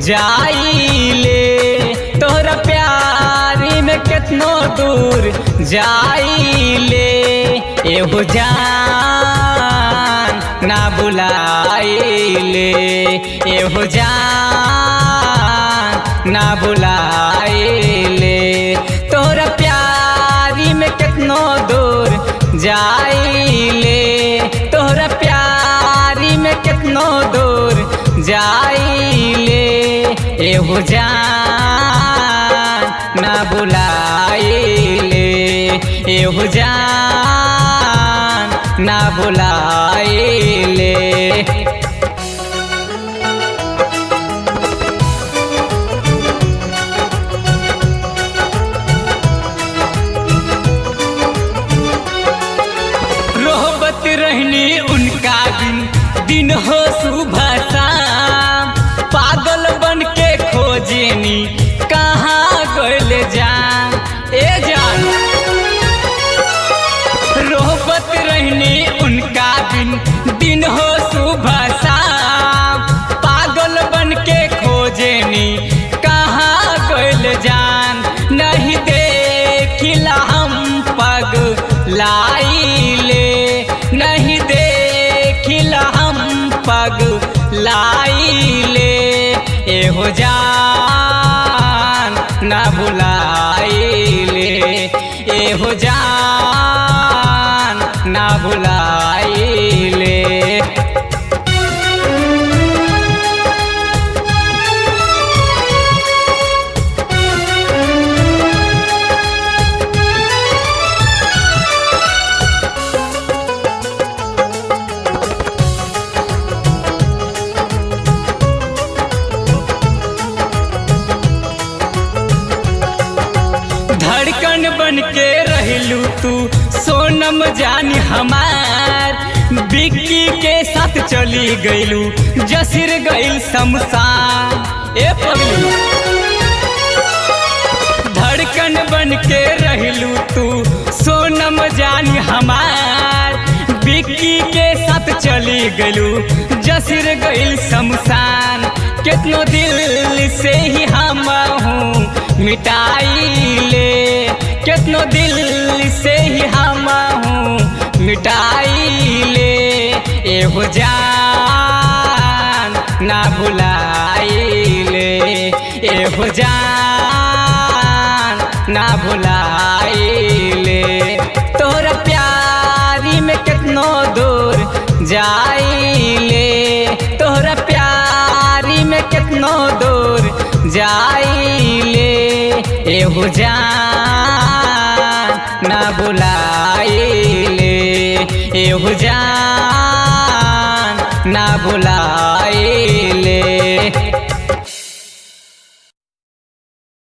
जाइले तोहरा प्यारी में कितनो दूर जाइले एहो जान ना बुलाइले एहो जान ना बुलाइले तोहरा प्यारी में कितनो दूर जाइले तोहरा प्यारी में कितनो दूर जाइले एहो जान ना बुलाइले एहो जान ना बुलाइले रोहबत रहनी उनका दिन दिन हो सुबह शाम पागल बन के खोजेनी कहाँ गल जान ए जान रोहबत रहनी उनका दिन दिन हो सुबह शाम पागल बन के खोजेनी कहाँ गल जान नहीं देखिला हम पग लाइले नहीं देखिला हम पग लाइले एहो जान ना बुलाइले एहो जान ना बुलाइले धड़कन बन के रहलू तू सोनम जानी हमार बिक्की के साथ चली गईलू जसिर गईल शमशान ए पगलू धड़कन बन के रहलू तू सोनम जानी हमार बिक्की के साथ चली गईलू जसिर गईल शमशान कितनो दिल से ही हम हूँ मिटाइले कितनो दिल से ही हम हूँ मिटाइले एहो जान ना भुलाइले एहो जान ना भुलाइले तोहरा प्यारी में कितनो दूर जाइले तोहरा प्यारी में कितनो दूर जाइले एहो जान ना बुलाइले एहो जान ना बुला